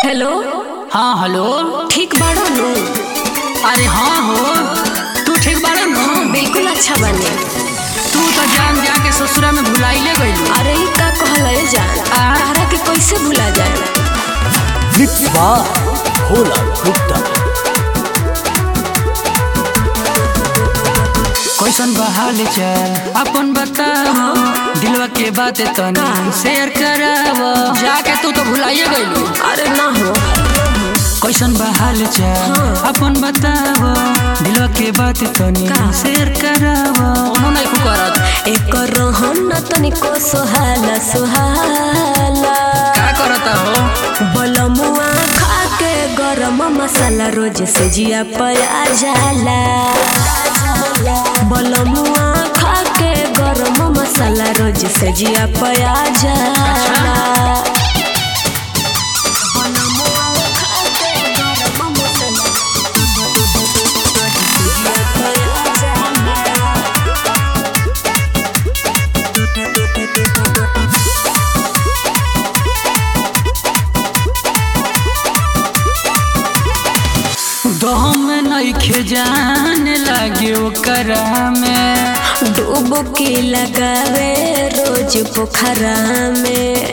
Hello हाँ hello ठीक बाड़ो नु अरे हाँ हो तू ठीक बाड़ा न बिल्कुल अच्छा बने तू तो जान जा के ससुरा में भुलाइले गइलू अरे ई का कहल है जान तारा के कैसे भुला जाए Mix by Bhola Gupta. कैसन बहाल चल अपन बताओ दिलवा के बात तनी शेयर करावो जाके तू तो भुलाइए गइलू अरे ना हो कैसन बहाल चल अपन बतावो दिलवा के बात तनी का? शेयर करावो ओनो नहीं खु करत एक रहन न तनिको सोहाला सोहाला का करत हो बलमुआ खा के गरम मसाला रोज से जिया पया जाला बलमुआ खा के गरम मसाला रोज से जिया पया जाला बलमुआ खा के गरम मसाला जिया पया जाला। दम नइखे जाने लागे ओकरा में डूब के लगावे रोज पोखरा में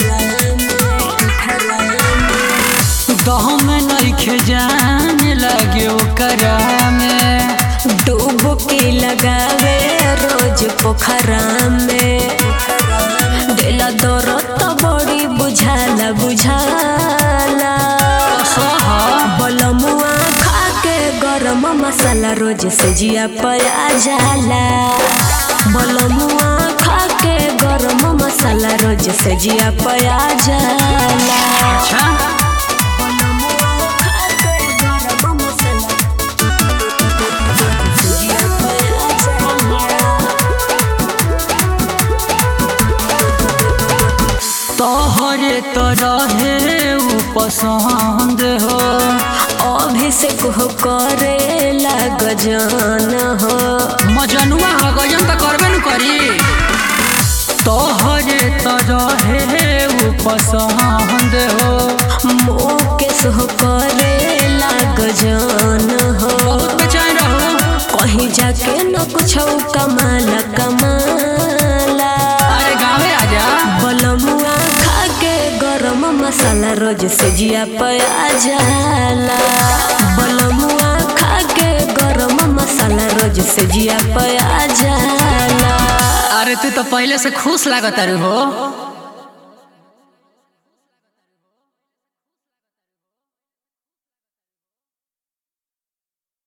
दम नइखे जाने लागे ओकरा में डूब के लगावे रोज पोखरा में देला दरद त बड़ी बुझाला बुझाला सह बलमुआ खा के गरम मसाला रोज से जिया पया जाला बलमुआ खा के गरम मसाला रोज से जिया पया जाला अच्छा बलमुआ खा के गरम मसाला जिया पया जाला तोहरे तो रहे उ पसंद हो अभिषेक हो करे लाग जान हो मजनुआ हो गजन तो करबे न करी तोहरे तो रहे उ पसंद हो मुकेश हो करे लाग जान हो बहुत बेचैन रहो कहीं जाके न कुछ कमाला कमाला अरे गाँवे आजा बलमुआ खा के गरम मसाला रोज से जिया पया जाला बलमुआ खा के गरम मसाला रोज से जिया पया जाला अरे तू तो पहले से खुश लागत हो